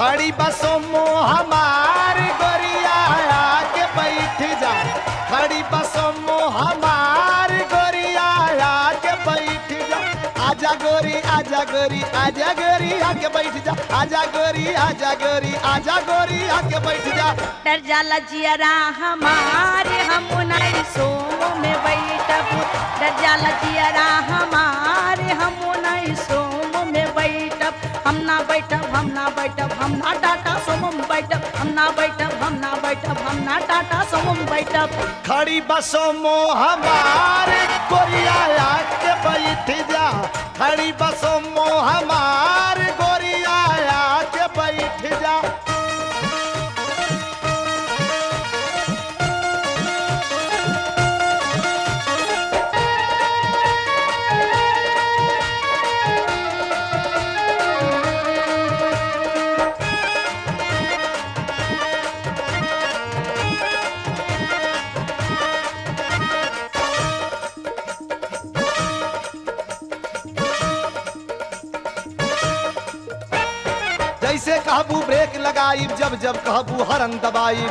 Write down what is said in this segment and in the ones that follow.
खड़ी बसों मो हमार गोरिया आके बैठ जा खड़ी बसों मो हमार गोरिया आके बैठ जा आजा गोरी आजा गोरी आजा गोरी आके बैठ जा आजा गोरी आजा गोरी आजा गोरी आके बैठ जा डर जाला जियरा हमारे हम नहीं सोम में बैठब डर जाला जियरा हमारे हम नहीं सोम में बैठब हम ना बैठब हम ना बैठब हम ना टाटा सोम में बैठब हम ना बैठब हम ना बैठब हम ना टाटा सोम में बैठब खड़ी बसों मो हमार गोरिया आके बैठ जा खड़ी बसों मो हमार गोरिया आके बैठ जा जैसे कहबू ब्रेक लगाई जब जब कहबू हरन दबाई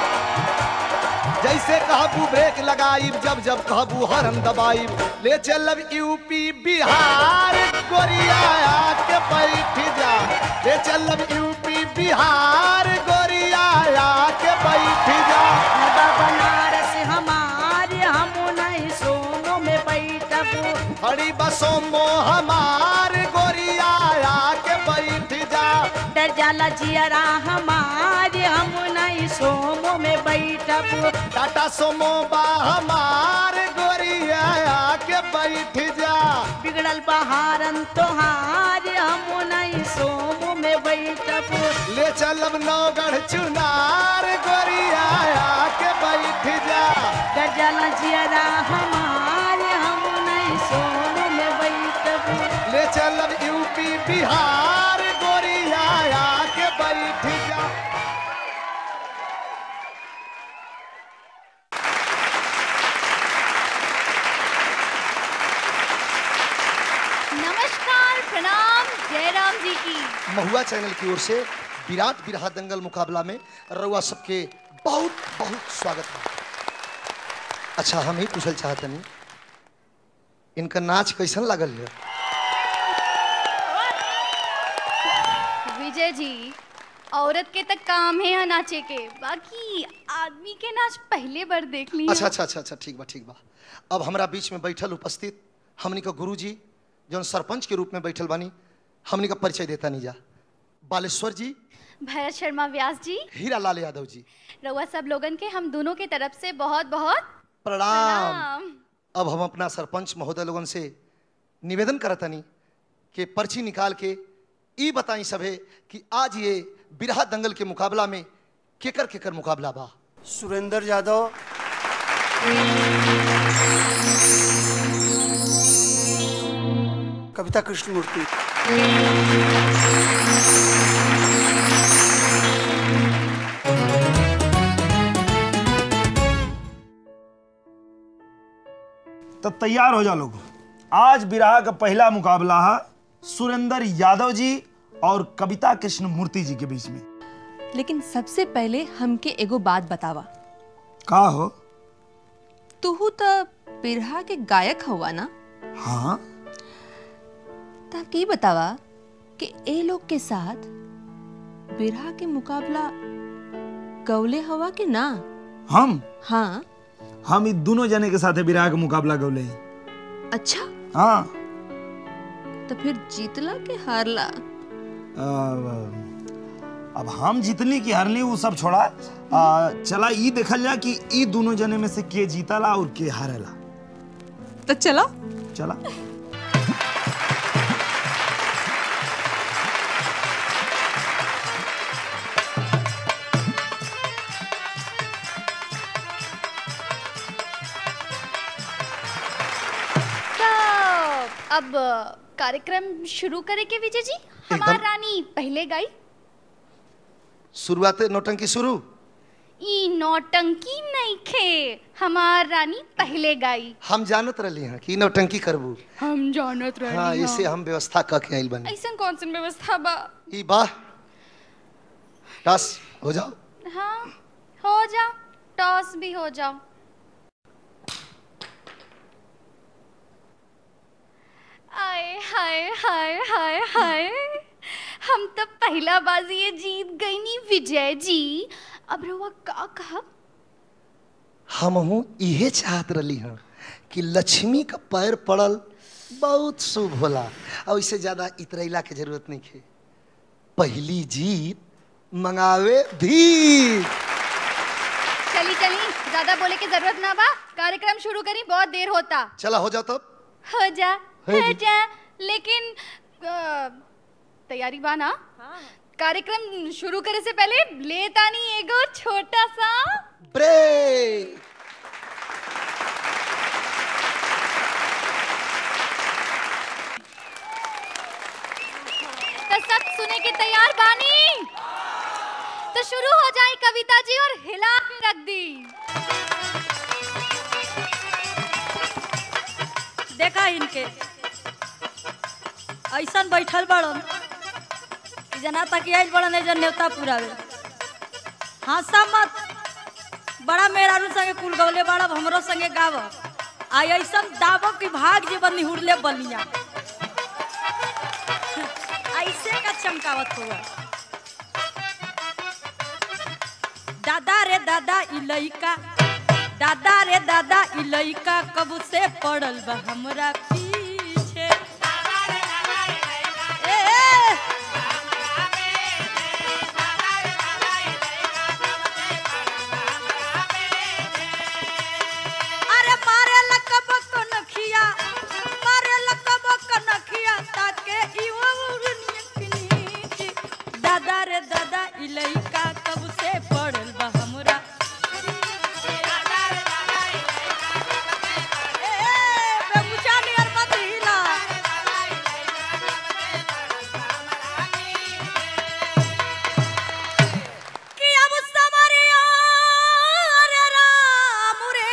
जैसे कहबू ब्रेक लगाई जब जब कहबू हरन दबाई ले चलब यूपी बिहार गोरिया आके बैठ जा ले चलब यूपी बिहार गोरिया आके बैठ जा नगा बनारस हमारे हम नहीं सोम में बैठब खड़ी बसों मो हमार गोरिया आके बैठ जा डर जाला जियरा हमारे हम नहीं सोम में बैठब टाटा सोमो बा हमार गोरिया आके बैठ जा बिगड़ल बहारन तोहार हम नहीं सोम में बैठब ले चलब नौगढ़ चुनार गोरिया आके बैठ जा गजला जियरा हमारे हम नहीं सोम में बैठब ले चलब यूपी बिहार गोरिया आके बैठ जा नमस्कार प्रणाम जयराम जी की महुआ चैनल की ओर से विराट बिरहा दंगल मुकाबला में रउआ सबके बहुत बहुत स्वागत है अच्छा हम ही पूछल चाहतनी इनका नाच कैसन लागल है विजय जी औरत के तक काम है यहाँ नाचे के बाकी आदमी के नाच पहले बार देख ली अच्छा अच्छा अच्छा अच्छा ठीक बा ठीक बा अब हमरा बीच में बैठल उपस्थित हमनी का गुरु जी जौन सरपंच के रूप में बैठल बानी हमनी का परिचय देता नहीं जा बालेश्वर जी भरत शर्मा व्यास जी हीरा लाल यादव जी रउआ सब लोगन के हम दोनों के तरफ से बहुत बहुत प्रणाम प्रणाम अब हम अपना सरपंच महोदय लोगन से निवेदन करतनी कि पर्ची निकाल के ई बताई सभे कि आज ये बिरहा दंगल के मुकाबला में केकर केकर मुकाबला बा सुरेंद्र यादव कविता कृष्णमूर्ति तो तैयार हो जा लोग आज बिरहा का पहला मुकाबला है सुरेंद्र यादव जी और कविता कृष्ण मूर्ति जी के बीच में लेकिन सबसे पहले हमके एगो बात बतावा का हो तुहू तो बिरहा के गायक हुआ ना हाँ तब की बतावा कि ए लोग के साथ बिरहा के मुकाबला गौले हवा के ना हम हाँ हम इ दोनों जने के साथ बिरहा का मुकाबला गौले हैं। अच्छा हाँ तो फिर जीतला के हारला अब अब हम जितनी की हारली वो सब छोड़ा आ, चला ई देखल जा कि ई दोनों जने में से के जीतला और के हारेला तो चलो चला तो अब कार्यक्रम शुरू करे के विजय जी हमार एकदम। रानी पहले गाई शुरुआत नौटंकी शुरू ई नौटंकी नहीं खे हमार रानी पहले गाई हम जानत रही हैं कि नौटंकी करबू हम जानत हाँ इसे हम व्यवस्था क के आइल बनी ऐसा कौन सी व्यवस्था बा ई बा टस हो जाओ हाँ हो जाओ टॉस भी हो जाओ आए हाय हाय हाय हाय हम तो पहला बाजी ये जीत गई नी विजय जी अब रहुआ का कहा हमहू इहे चाहत रही हाँ कि लक्ष्मी का पैर पड़ल बहुत शुभ होला और इससे ज्यादा इतरैला के जरूरत नहीं है पहली जीत मंगावे भी चली चली ज्यादा बोले की जरूरत ना बा कार्यक्रम शुरू करी बहुत देर होता चला हो जाओ तब हो जा है हो जी। जा लेकिन अ, तैयारी बा ना कार्यक्रम शुरू करे से पहले लेता नहीं एगो छोटा सा ब्रेक तो सब सुने के तैयार बानी तो शुरू हो जाए कविता जी और हिला के रख दी देखा इनके ऐसन बैठल बड़न कि जना तक आइल बड़न एजन नेवता पुरावे हंसा मत बड़ा मेहरारू संगे कुल गवले बड़ा हमरो संगे गाव आ ऐसन दाबो कि भाग जीवन निहुरले बलिया ऐसे का चमकावत हुआ दादा रे दादा ई लइका दादा रे दादा ई लइका कब से पड़ल बा हमरा पीछे ए, ए, अरे मारे लकब कनखिया मारे लकब कनखिया ताके इवा उड़निया किनीची दादा रे दादा ई लइका कब से पड़ल बा हमरा ए, ए, बेमुचा नियर मत हिला। कि अब समरिया रे राम रे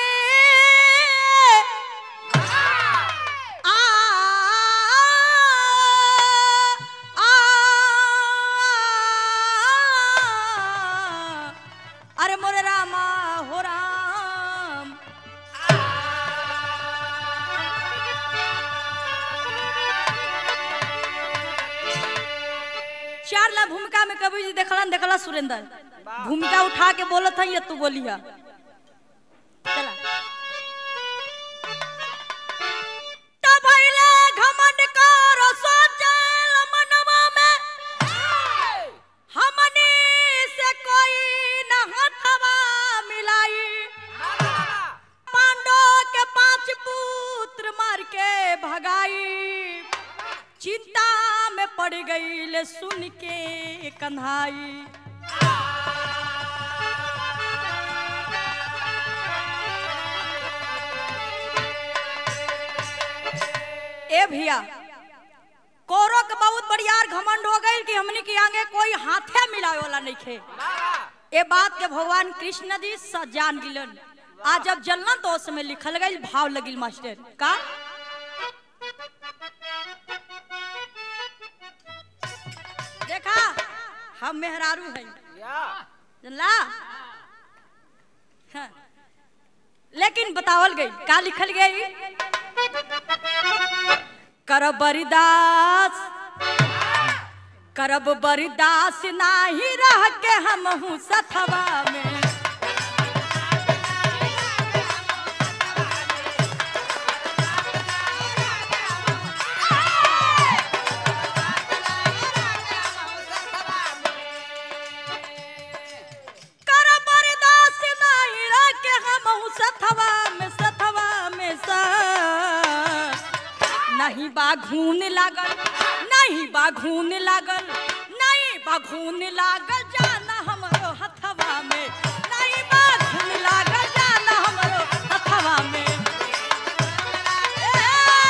आ आ अरे मोरे रामा हो राम चार ला भूमिका में कभी जी देखला न देखला सुरेंद्र भूमिका उठा के बोलत है ये तू बोलिया चला तब भइले घमंड कर सोचल मनवा में हमनी से कोई न हथवा मिलाई पांडव के पांच पुत्र मार के भगाई चिंता में पड़ गई ले सुन के कन्हाई ए भैया कौरव के बहुत बड़ियार घमंड हो गई कि हमनी के आगे कोई हाथे मिलावे वाला नहीं खे ए बात के भगवान कृष्ण जी स जान गिलन आज जब जलना तो उस समय लिखल गई भाव लगिल मास्टर का देखा हम मेहरारू हैं जनला हाँ। लेकिन बतावल गई का लिखल गई करब बरिदास करब बरिदास नाही रह के हम हूँ सथवा में करब बरिदास नाही रह के हम हूँ सथवा में सथवा में सा नहीं बाघून लागल नहीं बाघून लागल नहीं बाघून लागल जाना हमरो हथवा में नहीं बाघून लागल जाना हमरो हथवा में ए,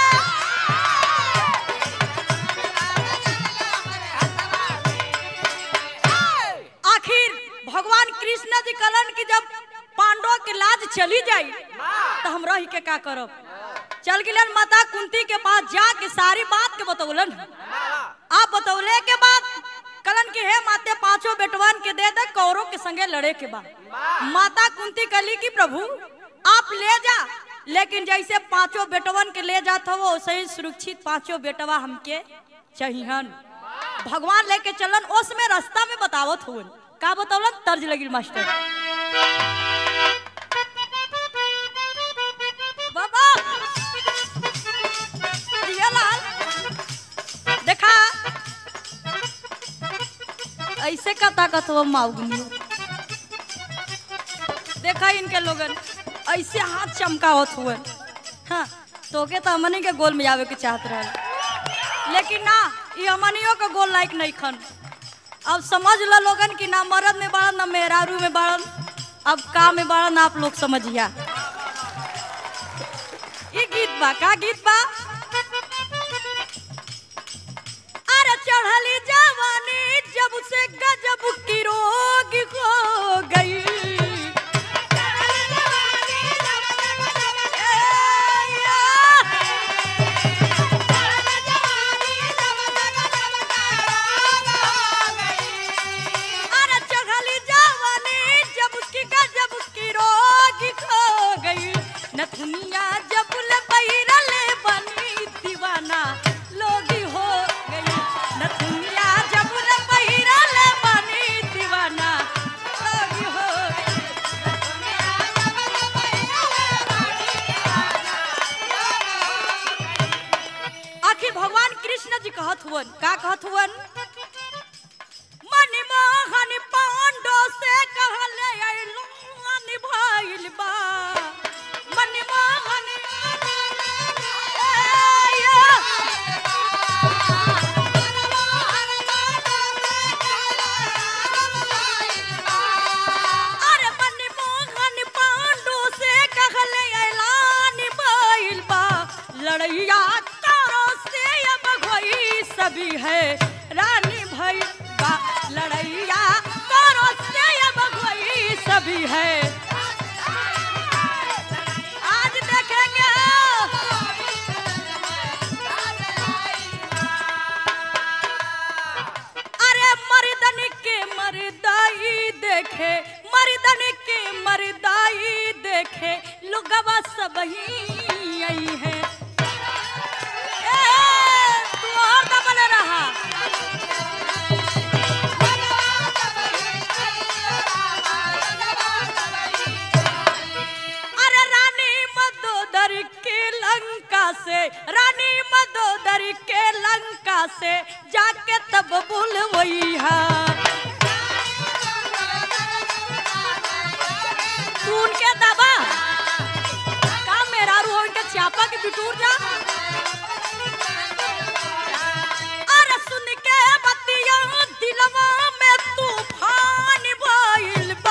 आखिर भगवान कृष्ण जी कहलन कि जब पांडव के लाज चली जाई तो हम रही के का करब चल गिलन माता कुंती के पास जाके सारी बात के बतौलन आप बतौले के बाद कलन कहलन कि हे माते पांचों बेटवन के दे दे कौरों के संगे लड़े के बा माता कुंती कली की प्रभु आप ले जा लेकिन जैसे पांचों बेटवन के ले जात हो वैसे ही सुरक्षित पांचों बेटवा हमके चाहिहन भगवान लेके चलन ओस में रास्ता में बतावत हुए का बतौलन तर्ज लगी मास्टर बाबा जियालाल देखा ऐसे का ताकत हो माउगनी देखा इनके लोगन ऐसे हाथ चमकावत हुए हाँ तोके तो हमनी के गोल में जावे के चाहत रहे लेकिन ना ये हमनियों के गोल लायक नहीं खन अब समझ लो लोगन कि ना मर्द में बाड़न ना मेहरारू में बाड़न अब का में बाड़न आप लोग समझिया ये गीत बा का गीत बा अरे चढ़ली जवानी जब से गजब की रोग हो गई ए, या। अरे चढ़ली जवानी जब उसकी गजब की रोग खो गई नथुनिया जब ले बैरल बनी दीवाना लोगी हो गई नथुनिया जब ले बैरल बनी दीवाना लोगी हो गई आखिर भगवान कृष्ण जी कहत हुवन का कहत हुवन मनमोहन पांडो से कहले अइलू निभाइल बा मनमोहन ए, या। अरे मनमोहन पांडु से कहले ऐलान भइल बा लड़ैया तारो से अब होई सभी है रानी भई बा लड़ैया तारो से अब होई सभी है आज देखेंगे अरे मर्दन के मर्दाई देखे मर्दन के मर्दाई देखे लोगवा सब ही आई है ए, तू और दबल रहा अरे रानी मदोदर के लंका से रानी मदोदर के लंका से जाके तब बुलवई है तू उनके दबा का मेरा रू उनके चापा के बिटूर जा अरे सुन के बतिया दिलवा में तूफान भइल बा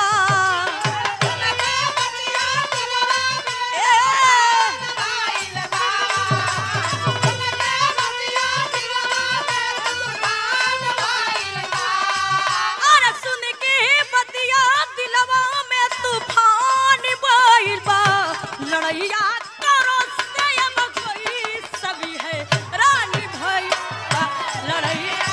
अरे सुन के बतिया दिलवा में तूफान भइल बा लड़ैया करो से अब कोई सभी है रानी भई बा लड़ैया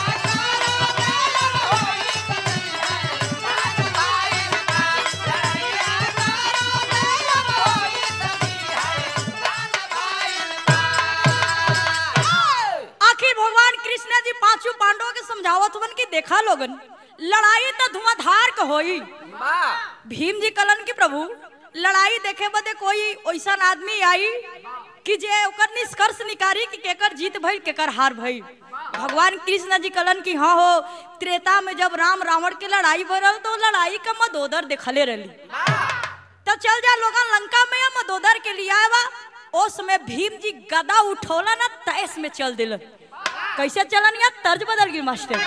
आखिर भगवान कृष्ण जी पांचों पांडवों के समझावत हुवन कि देखा लोगन लड़ाई तो धुआंधार के होई भीम जी कलन की प्रभु लड़ाई देखे बदे कोई ऐसा आदमी आई कि जे ओकर निष्कर्ष निकारी कि केकर जीत भइल केकर हार भइल भगवान कृष्ण जी कलन की हाँ हो त्रेता में जब राम रावण के लड़ाई भरल तो लड़ाई का मदोदर देखले रही तो चल जा लोगन लंका में या मदोदर के लिए आवा उस समय भीम जी गदा उठौला ना तैस में चल दिलन कैसे चलन या तर्ज बदल गई मास्टर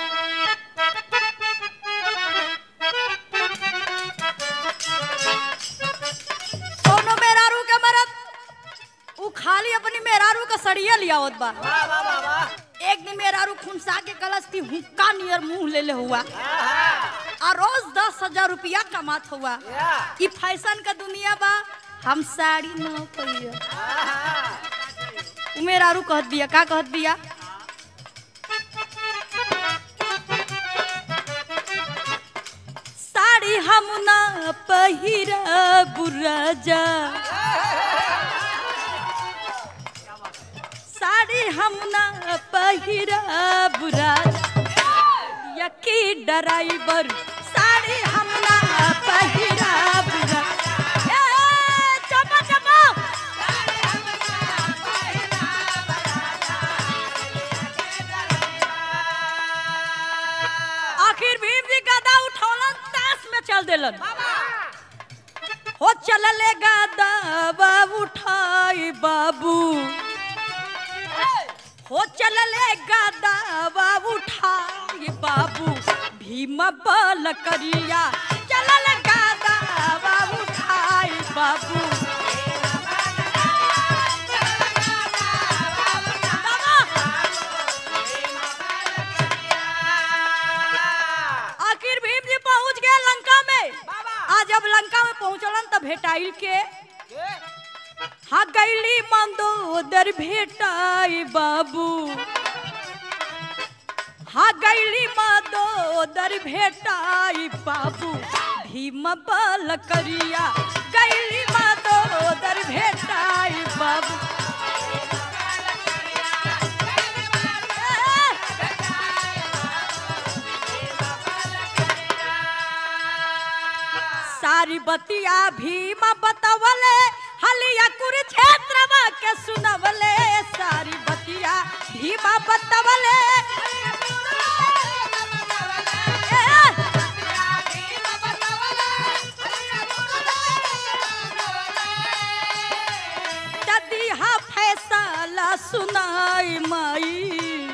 सोनो मेहरारू के मरद उ खाली अपनी मेहरारू का सड़िया लिया होत बा एक दिन मेहरारू खुनसा के कलश थी हुक्का नियर मुंह ले ले हुआ आ रोज दस हजार रुपया कमात हुआ ई फैशन का दुनिया बा हम साड़ी न पहिया उ मेहरारू कहत बिया का कहत बिया हम ना पहिरा बुराजा साड़ी हम ना पहिरा बुराजा यकी ड्राइवर साड़ी हम ना पहिरा बुराजा ए, चपा चपा आखिर भीम जी गदा उठौलन ताश में चल देलन हो चलले गदा बाबू उठाई बाबू हो चलले गदा बाबू उठाई बाबू भीम बल करिया चलल गदा बाबू उठाई बाबू आखिर भीम जी पहुंच गए लंका में आज जब लंका में पहुंचलन तब भेटाइल के हाँ गैली मंदोदर भेटाई बाबू हाँ गैली मंदोदर भेटाई बाबू भीम बल करिया गैली मंदोदर भेटाई बाबू सारी बतिया भीम बतवले हलिया कुरुक्षेत्र के सुनवले सारी बतिया भीम बतवले दादी हा फैसला सुनाई माई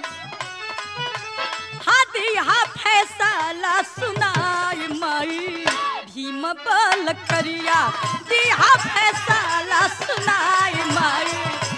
हादी हा फैसला सुनाई माई भीम बल करिया दिहा फैसला सुनाई माई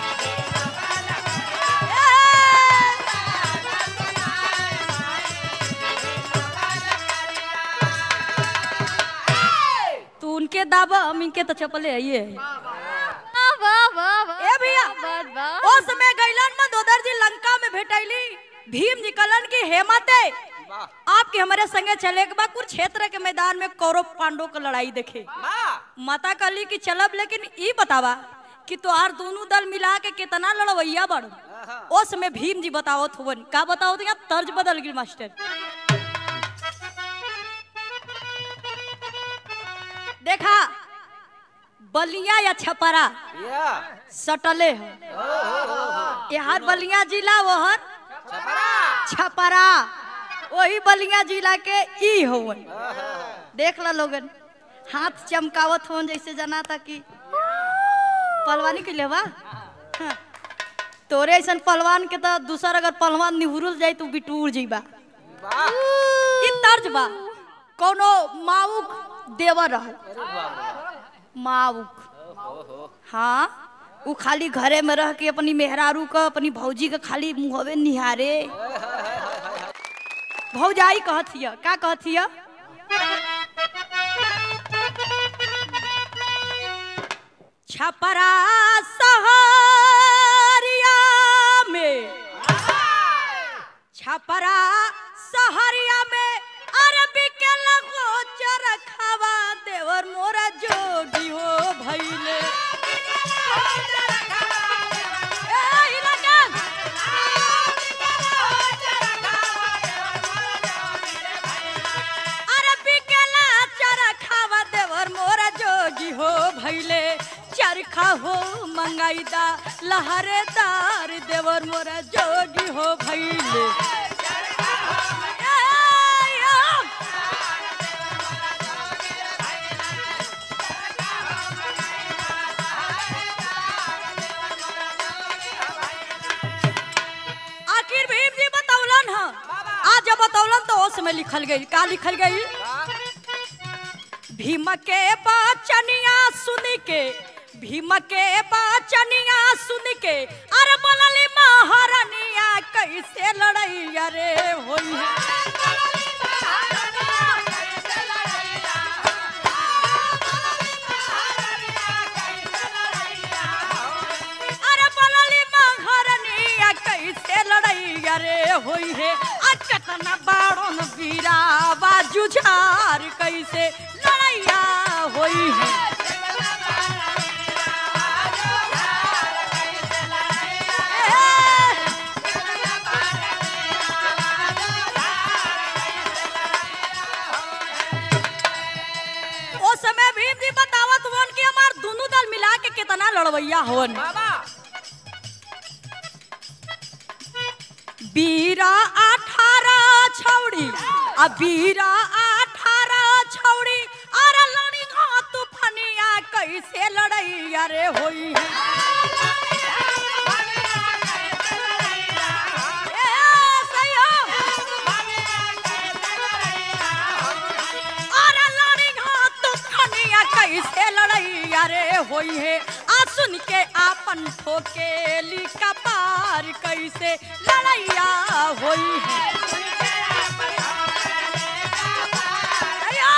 तू उनके दावा हम इनके तो चपले आइए वाह वाह वाह वाह ए भैया वाह वाह ओ समय गैलन में दोदर जी लंका में भेटैली भीम जी कलन की हेमते आपके हमारे संगे चले के बाद कुरुक्षेत्र के मैदान में कौरव पांडव का लड़ाई देखे माता कहली कि चलब लेकिन ई बतावा कि तोहार दोनों दल मिला के कितना लड़वैया बड़ ओ समय भीम जी बतावत होवन का बतावत यहाँ तर्ज बदल गई मास्टर देखा बलिया या छपरा सटले है यहाँ बलिया जिला वहर छपरा वही बलिया जिला के ई होवन देख ला लोगन हाथ चमकावत होन जैसे जना था कि पलवानी के लेवा हाँ। तोरे ऐसा पलवान के तो दूसर अगर पलवान निहुरल जाए तो बिटूर जीबा ई तर्ज बा कोनो माउक देवर रह माउक हाँ उ खाली घरे में रह के अपनी मेहरारू का अपनी भौजी का खाली मुहवे निहारे भौजाई कहत हिय का कहत हिय छपरा सहरिया में छपरा सहरिया में अरबी के लगो चरखवा देवर मोरा जोगी हो भइले ए, ई लगन। अरबी के ला चरखवा देवर मोरा जोगी हो भइले चरखा हो मंगाईदा लहरेदार देवर मोरा जोगी हो भइले ए, या। आखिर भीम जी बतौलन ह आज जब बतौलन तो ओस में लिखल गई का लिखल गई भीम के बचनिया सुन के भीम के बचनिया सुन के अरे बनली महारानिया कैसे लड़ैया रे होई है अरे बनली महारानिया कैसे लड़ैया रे होई है आ केतना बाड़न बीरावा जुझार कैसे लड़ैया होई है ओ समय भीम जी बतावत हुन कि हमार दोनों दल मिला के कितना लड़वैया होन बीरा अठारह छौड़ी आ बीरा अठारह छौड़ी अरे लड़ी घा तूफानिया कैसे लड़ैया रे होई है ए, सैया। अरे लड़ी घा तूफानिया कैसे लड़ैया रे होई है आ सुन के आपन ठोकेली कपार कैसे लड़ैया होई है अयो!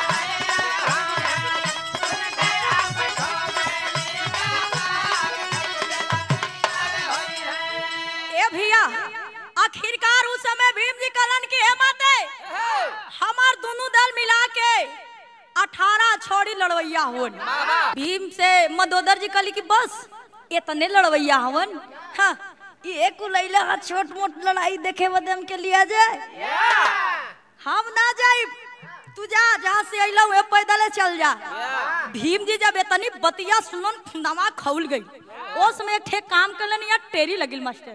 ए भैया आखिरकार उस समय भीम जी कलन की हिम्मत है हमार दोनों दल मिला के अठारह छोड़ी लड़वैया होन भीम से मदोदर जी कली की बस इतने लड़वैया हवन हाँ ये कुलैला हा छोट मोट लड़ाई देखे बदम के लिया जाए हम ना जाई तू जा जहाँ से अइला हुए पैदल चल जा भीम जी जब इतनी बतिया सुनन खुंदमा खौल गई उस समय एक ठे काम करलन या टेरी लगिल मास्टर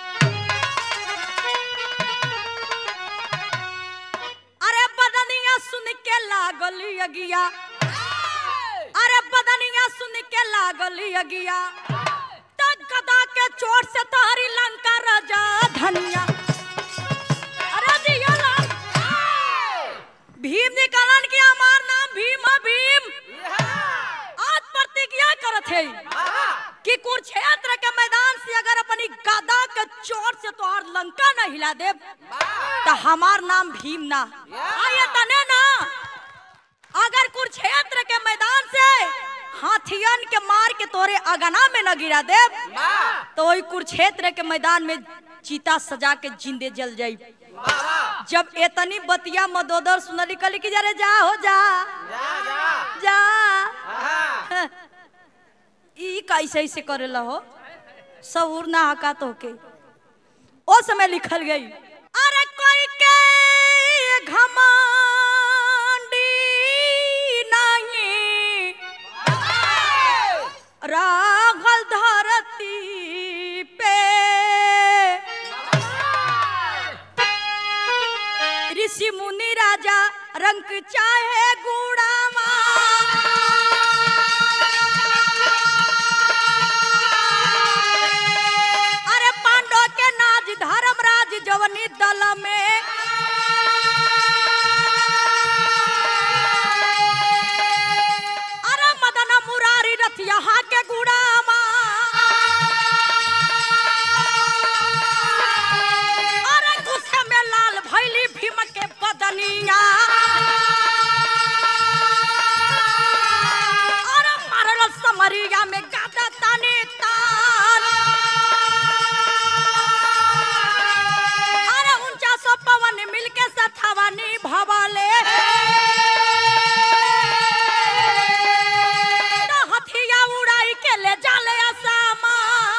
अरे बदनिया सुन के लागल यगिया अरे बदनिया सुन के लागल यगिया तक गदा के चोट से तारी लंका राजा धनिया अरे दिया लाल। भीम जी कलन के हमार नाम भीम है, भीम आज प्रतिज्ञा करत है कि कुरुक्षेत्र के मैदान से अगर अपनी गदा के चोट से तोहार लंका न हिला दे तो हमार नाम भीम ना आये तने ना अगर कुरुक्षेत्र के मैदान से हाथियन के मार के तोरे अगना में न गिरा दे तो वही कुरुक्षेत्र के मैदान में चीता सजा के जिंदे जल जाई जब एतनी बतिया मदोदर सुनली कली की जरे जा हो जा जा ई कैसे ऐसे करेला हो सबूर ना हका तो के ओ समय लिखल गई अरे कोई के घमंडी नहीं रागल धरती पे ऋषि मुनि राजा रंग चाहे गुड़ावा अरे पांडव के नाज धर्मराज जवनी दल में अरे मदन मुरारी रथ यहाँ के गुड़ामा अरे गुस्से में लाल भैली भीम के बदनिया अरे मारल समरिया में गादा ताने तान अरे ऊंचा सो पवन मिलके सथवानी भवाले तो हथिया उड़ाई के ले जाले असामा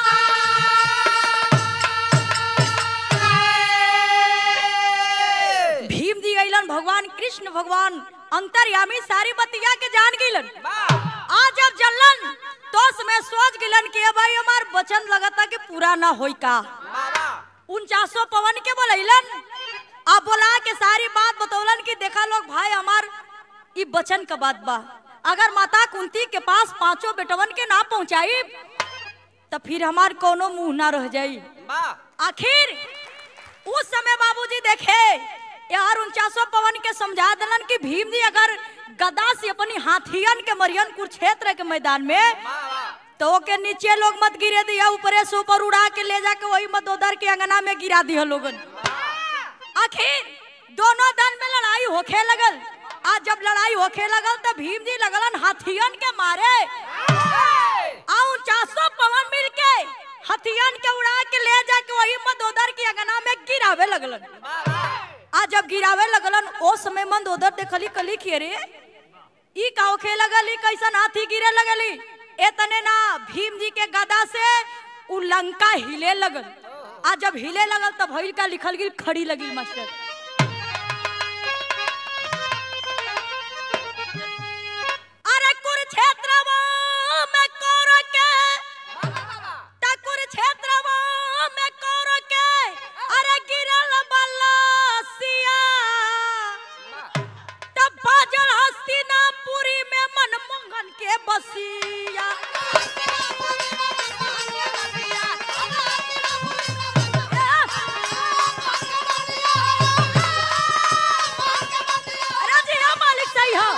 भीम जी अइलन भगवान कृष्ण भगवान अंतर्यामी सारी बतिया के जान गइलन आज जब जलन तो में सोच गिलन कि भाई हमार वचन लगता कि पूरा ना होई का उनचासो पवन के बोलैलन अब बोला के सारी बात बतौलन कि देखा लोग भाई हमार ई बचन का बात बा अगर माता कुंती के पास पांचों बेटवन के ना पहुंचाई तो फिर हमार कोनो मुंह ना रह जाई आखिर उस समय बाबूजी देखे यार उनचासो पवन के समझा दिलन कि भीम जी अगर गदा से अपनी हाथियन के मरियन कुरुक्षेत्र के मैदान में तो ओके नीचे लोग मत गिरे दिया ऊपरे से ऊपर उड़ा के ले जाके वही मदोदर के अंगना में गिरा दिया लोगन आखिर दोनों दल में लड़ाई होखे लगल आज जब लड़ाई होखे लगल तो भीम जी लगलन हाथियन के मारे आउ चासो पवन मिल के हथियन के उड़ा के ले जाके वही मदोदर की अंगना में गिरावे लगलन आ आज जब गिरावे लगलन ओ समय मंद उधर देखली कली कि रे ई का होखे लगली कैसन हाथी गिरे लगली एतने ना भीम जी के गदा से उ लंका हिले लगल आ जब हिले लगल तब भइल का लिखल गिल खड़ी लगी मास्टर अरे कुरुक्षेत्र में कौर के ता कुरुक्षेत्र में कौर के अरे गिरल बलसिया तब बाजल हस्तिनापुरी में मनमोहन के बसिया अरे जी हाँ मालिक सही है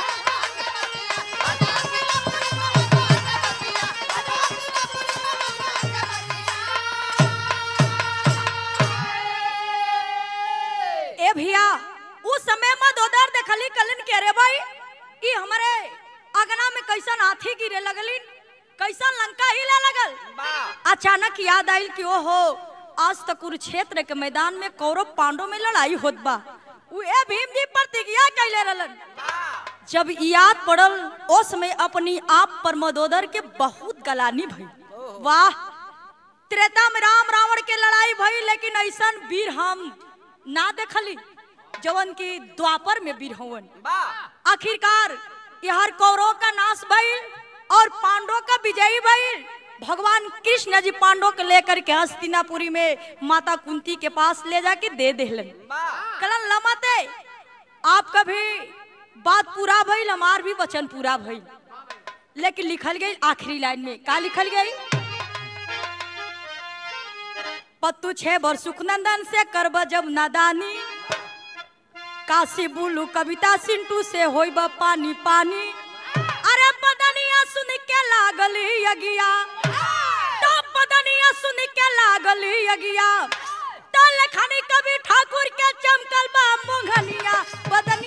ए भैया उस समय में दोदर देखली कलिन के रे भाई ई हमारे अगना में कैसन हाथी गिरे लगलिन कैसन लंका हिले लगल अचानक याद आइल कि ओहो आज तक कुरुक्षेत्र के मैदान में कौरव पांडव में लड़ाई होत बा उ ए भीम जी प्रतिज्ञा कैले रहलन जब ई याद पड़ल ओ समय अपनी आप पर मदोदर के बहुत गलानी भई वाह त्रेता में राम रावण के लड़ाई भई लेकिन ऐसन वीर हम ना देखली जवन की द्वापर में वीर हवन आखिरकार यहर कौरव का नाश भइल और पांडव का विजयी भइल भगवान कृष्ण जी पांडव के लेकर के हस्तिनापुरी में माता कुंती के पास ले जाके दे देहलन कलन लमते आप कभी बात पूरा भइल हमार भी वचन पूरा भइल लेकिन लिखल गई आखिरी लाइन में का लिखल गई पत्तू छे बर सुखनंदन से करब जब नादानी काशी बुलू कविता सिंटू से होई बा पानी पानी अरे पदनिया सुन के लागली यगिया तो पदनिया सुन के लागली यगिया तो लखनी कवि ठाकुर के चमकल बा मुंगनिया बदन